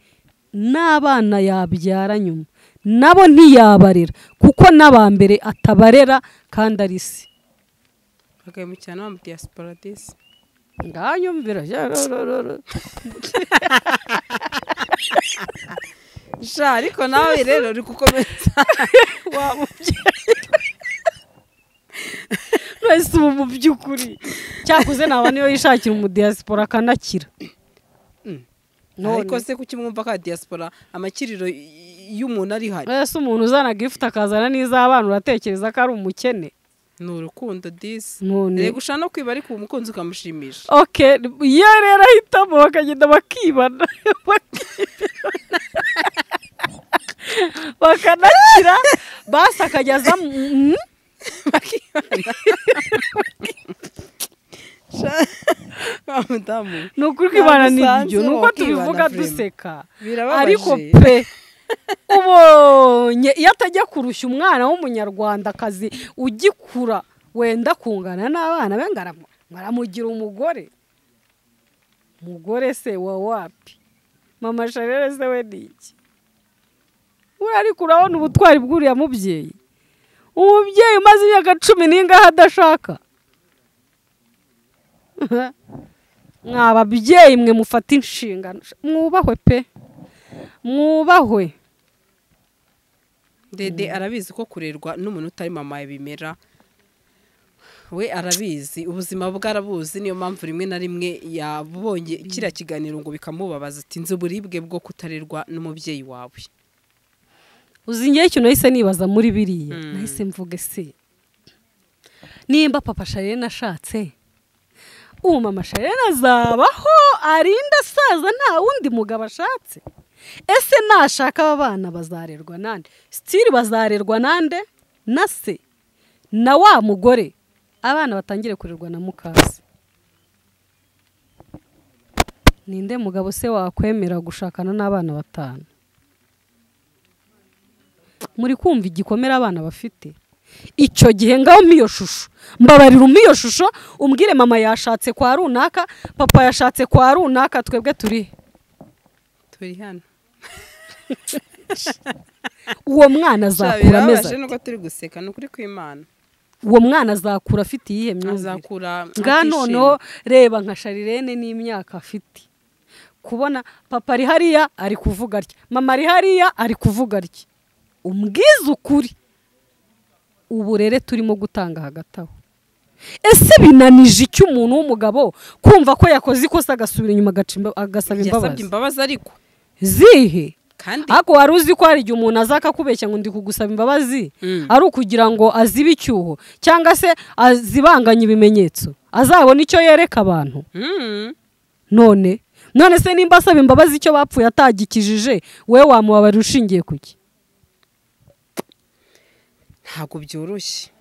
n'abana yabyara nyuma nabo ntiyabarera kuko n'abambere atabarera kandi ari se bakabimukirana bamuha diaspora disi nganyumvira sha ariko nawe rero uri gukomeza wese ubu mu by'ukuri cyakuze naba niyo yishakira umudiyasipora akanakira ariko se kuki mwumva ka diaspora amakiriro y'umuntu ari hari wese umuntu uzana gifuti akazana n'iz'abana uratekereza ko ari umukene ni urukundo disi none reba ushaka no kwiba ariko uwo mukunzi ukamushimisha oke iyo rero ahitamo bakagenda bakibana bakibana. bakanakira basi akajyaza mu- wa mudamu ni ukuri kwibana ni Ntabwo ibyo ni usanze uko wakibana tubivuga vraiment. duseka Birababaje. ariko pe ubonye iyo atajya kurushya umwana w'umunyarwandakazi ugikura wenda kungana n'abana be ngaramu- ngaramugira umugore umugore se wa wapi mama sharere se we ni iki we ariko urabona ubutwari bw'uriya mubyeyi umubyeyi umaze imyaka cumi n'ingahe adashaka mwa babyeyi mwe mufata inshingano mwubahwe pe mwubahwe dede arabizi ko kurerwa n'umuntu utari mama bimera we arabizi ubuzima bwe arabuzi niyo mpamvu rimwe na rimwe yabonye kiriya kiganiro ngo bikamubabaza ati nzi uburibwe bwo kutarerwa n'umubyeyi wawe uzi ngewe ikintu nahise nibaza muri biriya nahise mvuga ese nimba papa sharene ashatse ubu mama sharene azabaho arinda asaza nta wundi mugabo ashatse ese nashaka aba bana bazarerwa nande sitiri bazarerwa nande na se na wa mugore abana batangire kurerwa na mukase ninde mugabo se wakwemera gushakana n'abana batanu muri kumva igikomere abana bafite icyo gihe ngaho mpa iyo shusho mbabarira umpa iyo shusho umbwire mama yashatse kwa runaka papa yashatse kwa runaka twebwe turi he? turi hano uwo mwana azakura ameze birababaje ate? nuko turi guseka ni ukuri kw'imana uwo mwana azakura afite iyihe myumvire azakura ngaha atishimye. noneho reba nka sharirene n'imyaka afite kubona papa ari hariya ari kuvuga atya mama ari hariya ari kuvuga atya umbwize ukuri uburere turimo gutanga hagati aho ese binanije iki umuntu w'umugabo kumva ko yakoze ikosa agasubira inyuma agaca imba- agasaba yasabye imbabazi imbabazi ariko zihe kandi ariko wari uzi ko hari igihe umuntu aza akakubeshya ngo ndi kugusaba imbabazi Mm. ari ukugira ngo azibe icyuho cyangwa se azibanganye ibimenyetso azabona icyo yereka abantu Mm. none none se nimba asaba imbabazi icyo bapfuye atagikijije we wamubabarira ushingiye ku ki ntabwo byoroshye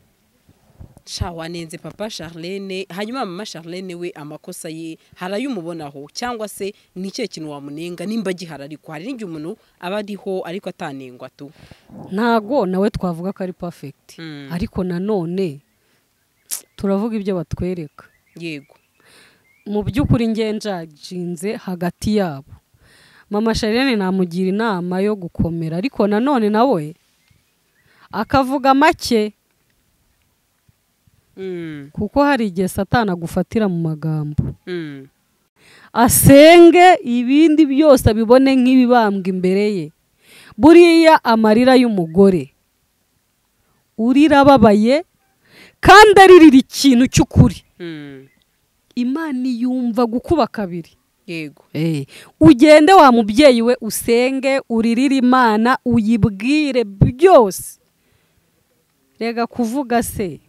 sha wanenze papa charlene hanyuma mama charlene we amakosa ye hari ayo umubonaho cyangwa se ni ikihe kintu wamunenga nimba gihari ariko hari n'igihe umuntu aba ariho ariko atanengwa tu ntago nawe twavuga ko ari perfect Mm. ariko nanone turavuga ibyo batwereka yego mu by'ukuri njyenjajinze hagati yabo mama sharene namugira inama yo gukomera ariko nanone nawe akavuga make Mm, kuko hari igihe satana agufatira mu magambo mm. asenge ibindi byose abibone nk'ibibambwa imbere ye buriya amarira y'umugore urira ababaye kandi aririra ikintu cy'ukuri Mm. imana yumva gukuba kabiri yego ugende wa mubyeyi we usenge uririre imana uyibwire byose rega kuvuga se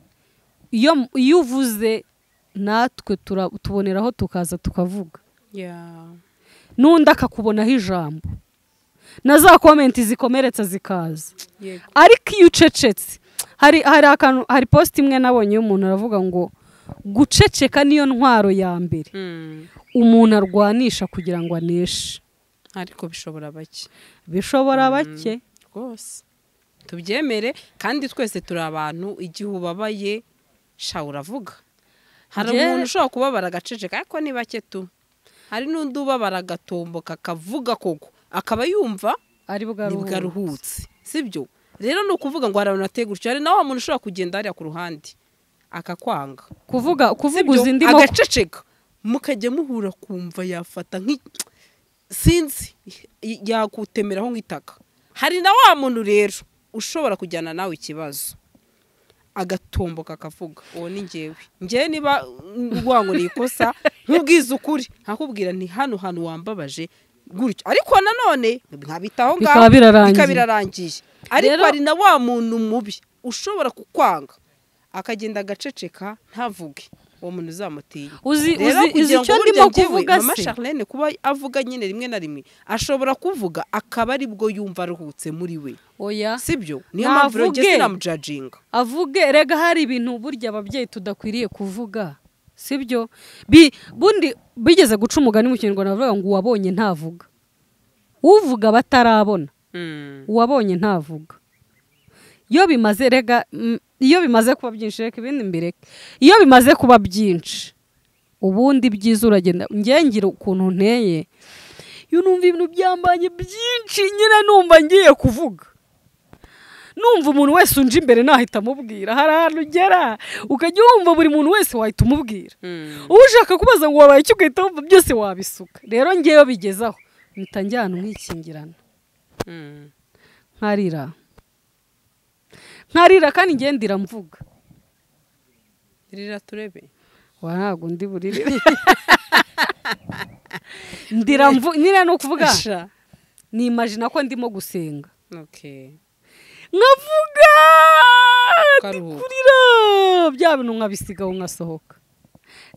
iyo iyo uvuze natwe tura- tuboneraho tukaza tukavuga Yeah. n'undi akakubonaho ijambo na za komenti zikomeretsa zikaza yego ariko iyo ucecetse hari hari akantu hari posite imwe nabonye y'umuntu aravuga ngo guceceka niyo ntwaro ya mbere Mm. umuntu arwanisha kugira ngo aneshe ariko bishobora bake bishobora bake rwose tubyemere kandi twese turi abantu igihe ubabaye sha uravuga hari Njye- umuntu ushobora kubabara agaceceka ariko ni bake tu hari n'undi ubabara agatomboka akavuga koko akaba yumva ari nibwo bwaruhu aruhutse sibyo rero ni ukuvuga ngo hari abantu ateye gutya hari na wa muntu ushobora kugenda hariya ku ruhande akakwanga kuvuga kuvuga Sibyo, uzi ndimo agaceceka mukajya muhura kumva yafata nk'i sinzi y- yakutemeraho nk'itaka hari na wa muntu rero ushobora kujyana nawe ikibazo agatomboka akavuga uwo ni ngewe ngewe niba urwanguriye ikosa nkubwiza ukuri nkakubwira nti hano hantu wambabaje gutyo ariko nanone nkabitaho Bikaba ngaho birarangiye. bikaba birarangiye ariko Rero- hari na wa muntu mubi ushobora kukwanga akagenda agaceceka ntavuge uwo muntu uzamutiye Uzi- Rero uzi- kugira uzi icyo ngo burya ndimo njyewe, kuvuga mama se? Charlene kuba avuga nyine rimwe na rimwe ashobora kuvuga akaba aribwo yumva aruhutse muri we oya sibyo niyo mpamvu rero njye Navuge. sinamujajinga avuge rega hari ibintu burya ababyeyi tudakwiriye kuvuga sibyo Bi- bundi bigeze guca umugani mu kinyarwanda bavuga ngo uwabonye ntavuga uvuga batarabona uwabonye ntavuga iyo bimaze rega mm, iyo bimaze kuba byinshi reka ibindi mbireke iyo bimaze kuba byinshi ubundi byiza uragenda ngengera ukuntu nteye iyo numva ibintu byambanye byinshi nyine numva ngiye kuvuga numva umuntu wese unje imbere nahita amubwira hari ahantu ugera ukajya wumva buri muntu wese wahita umubwira uba ushaka kubaza ngo wabaye iki ugahita wumva byose wabisuka rero ngewe bigezaho mpita njyana umwikingirano nkarira nkarira kandi ngenda iramvuga rira turebe wa ntabwo ndi buririre ndiramvu nyine ni ukuvuga nimajina ko ndimo gusenga nkavuga Ukaruhuka. ndikurira bya bintu nkabisigaho nkasohoka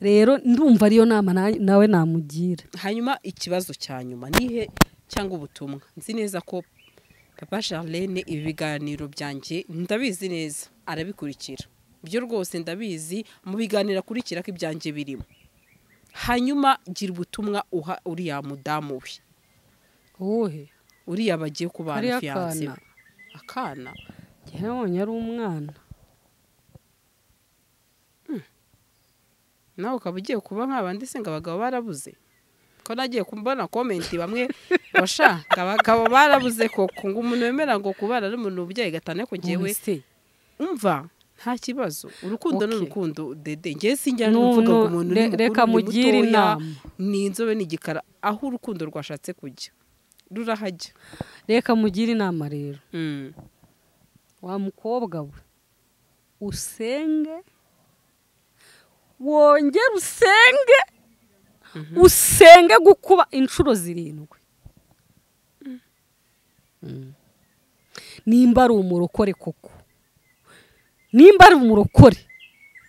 rero ndumva ariyo nama na- nawe namugira hanyuma ikibazo cya nyuma nihe cyangwa ubutumwa nzi neza ko papa charlene ibi biganiro byanjye ndabizi neza arabikurikira byo rwose ndabizi mu biganiro akurikira ko ibyanjye birimo hanyuma gira ubutumwa uha uriya mudamu we uwuhe uriya bagiye kubana Hariya fiyanse we akana. akana njye nabonye ari umwana nawe ukaba ugiye kuba nk'abandi se ngo abagabo barabuze ko nagiye kubona komenti bamwe basha ngo abagabo barabuze koko ngo umuntu wemera ngo kubara ari umuntu ubyaye gatanu ariko ngewe Ubuse. umva nta kibazo urukundo ni Okay. urukundo dede ngewe sinjya No, n'uvuga ngo no, umuntu re- ni mukuru reka ni mugire mutoya inama. ni inzobe ni igikara aho urukundo rwashatse kujya rurahajya reka mugire inama rero wa mukobwa we usenge wongere usenge usenge gukuba inshuro zirindwi Mm. nimba ari umurokore koko nimba ari umurokore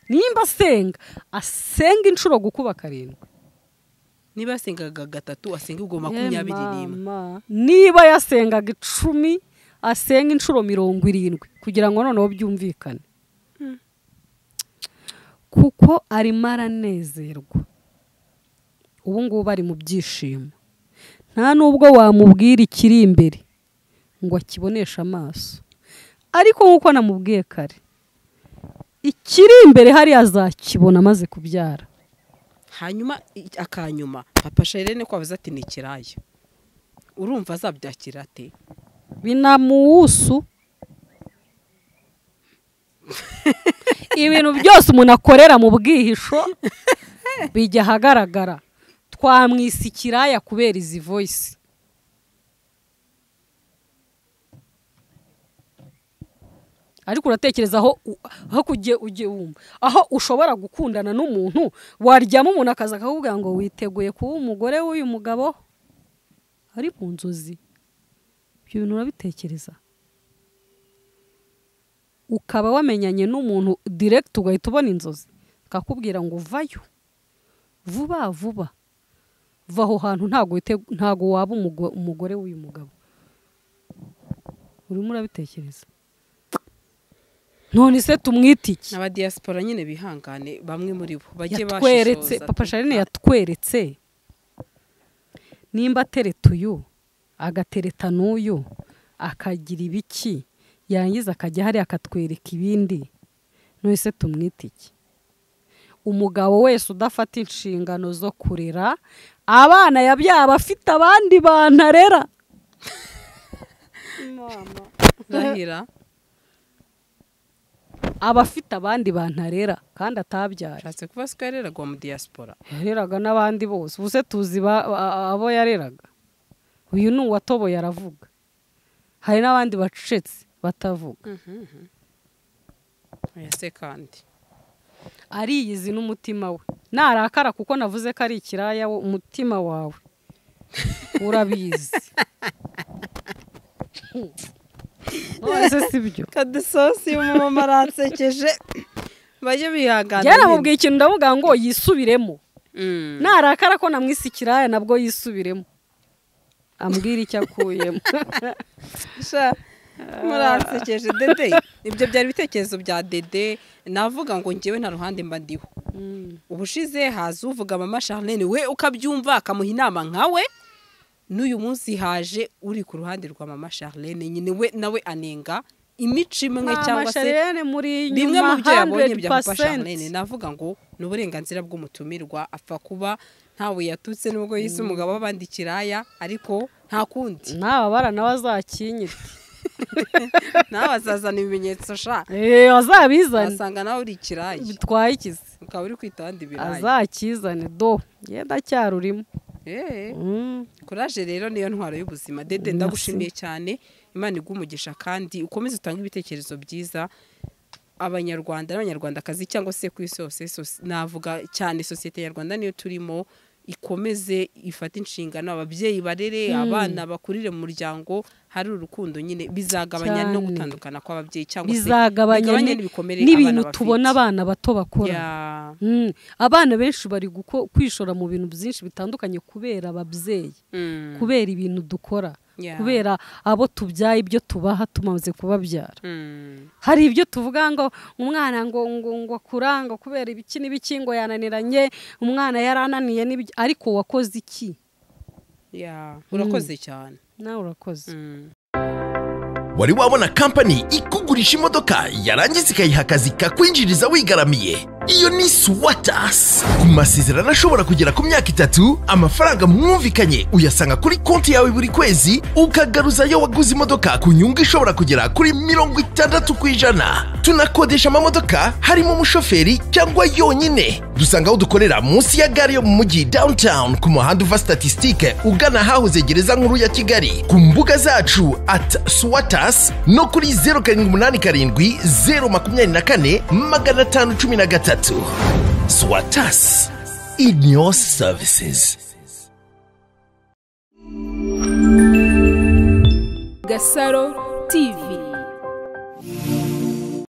nimba asenga asenga inshuro gukuba karindwi niba yasengaga gatatu asenga ubwo makumyabiri n'imwe Mama, niba yasengaga icumi asenga inshuro mirongo irindwi kugira ngo noneho byumvikane kuko arimo aranezerwa ubu ngubu ari mu byishimo nta n'ubwo wamubwira ikiri imbere ngo akiboneshe amaso ariko nk'uko namubwiye kare ikiri imbere hariya azakibona amaze kubyara hanyuma i- akanyuma papa sherene kwabuze ati ni ikiraya urumva azabyakira ate binamuwusu ibintu byose umuntu akorera mu bwihisho bijya ahagaragara twamwisa ikiraya kubera izi voyisi ariko uratekereza aho u- aho kugiye ujye wumva aho ushobora gukundana n'umuntu waryama umuntu akaza akakubwira ngo witeguye kuba umugore w'uyu mugabo ari mu nzozi ibyo bintu urabitekereza ukaba wamenyanye n'umuntu direkiti ugahita ubona inzozi akakubwira ngo vayo vuba vuba va aho hantu ntago wite- ntago waba umugo- umugore w'uyu mugabo urimo urabitekereza none se tumwite iki n'abadiyasipora nyine bihangane bamwe muri bo bajye yatweretse bashishoza papa tu- sharine yatweretse nimba atereta uyu agatereta n'uyu akagira ibiki yarangiza akajya hariya akatwereka ibindi none se tumwite iki umugabo wese udafata inshingano zo kurera abana yabyaye aba afite abandi bantu arera ndahira aba afite abandi bantu arera kandi atabyara ashatse kuba siko yareragwa mu diaspora yareraga n'abandi bose ubu se tuzi ba- a- a- abo yareraga uyu ni uwatoboye aravuga hari n'abandi bacecetse batavuga oya se kandi ariyizi n'umutima we narakara kuko navuze ko ari ikiraya wo- umutima wawe urabizi nonese si byo kadusosi umumama aransekeje bajye bihangana byaramubwiye ikintu ndavuga ngo yisubiremo Mm. narakara ko namwise ikiraya nabwo yisubiremo ambwira icyo akuyemo sha muransekeje dede ibyo byari ibitekerezo bya dede navuga ngo ngewe nta ruhande mba ndiho ubushize haza uvuga mama charlene we ukabyumva akamuha inama nkawe n'uyu munsi haje uri ku ruhande rwa mama charlene nyine we nawe anenga imico imwe cyangwa se amasharirene muri bimwe inyuma mu byo yabonye bya papa Charlene 100% navuga ngo ni uburenganzira bw'umutumirwa apfa kuba ntawe yatutse nubwo yise umugabo w'abandi kiraya ariko nta kundi naba barana bazakinyite nawe azazana ibimenyetso sha eee azabizane wasanga nawe uri ikiraya bitwaye ikizi ukaba uri kwita abandi biraya azakizane do yenda cyarurimo Eh, Mm. kuraje rero niyo ntwaro y'ubuzima dede ndagushimiye cyane imana iguha umugisha kandi ukomeze utange ibitekerezo byiza abanyarwanda n'abanyarwandakazi cyangwa se ku isi yose sos- navuga cyane sosiyete nyarwanda niyo turimo ikomeze ifate inshingano ababyeyi barere abana bakurire mu muryango hari urukundo nyine bizagabanya no Cyane. gutandukana kw'ababyeyi cyangwa se bizagabanya bigabanye ni- n'ibikomere n'ibintu abana tubona bafite. abana bato bakora Yeah. Mm. abana benshi bari guko- kwishora mu bintu byinshi bitandukanye kubera ababyeyi Mm. kubera ibintu dukora Yeah. kubera abo tubyaye ibyo tubaha tumaze kubabyara Mm. hari ibyo tuvuga ngo umwana ngo ngo ngo akuranga kubera ibiki n'ibiki ngo yananiranye umwana yarananiye n'ibyo ariko wakoze iki Yeah. urakoze cyane nawe urakoze Mm. wari wabona kampani ikugurisha imodoka yarangiza ikayiha akazi kakwinjiriza wigaramiye iyo ni swatas ku masezerano ashobora kugera ku myaka itatu amafaranga mwumvikanye uyasanga kuri konti yawe buri kwezi ukagaruzayo waguze imodoka ku nyungu ishobora kugera kuri mirongo itandatu ku ijana tunakodesha amamodoka harimo umushoferi cyangwa yonyine dusanga aho dukorera munsi ya gare yo mu mujyi downtown ku muhanda uva statisitike ugana ahahoze gereza nkuru ya kigali ku mbuga zacu at swatas no kuri 087 024 513 swatas in your services Gasaro TV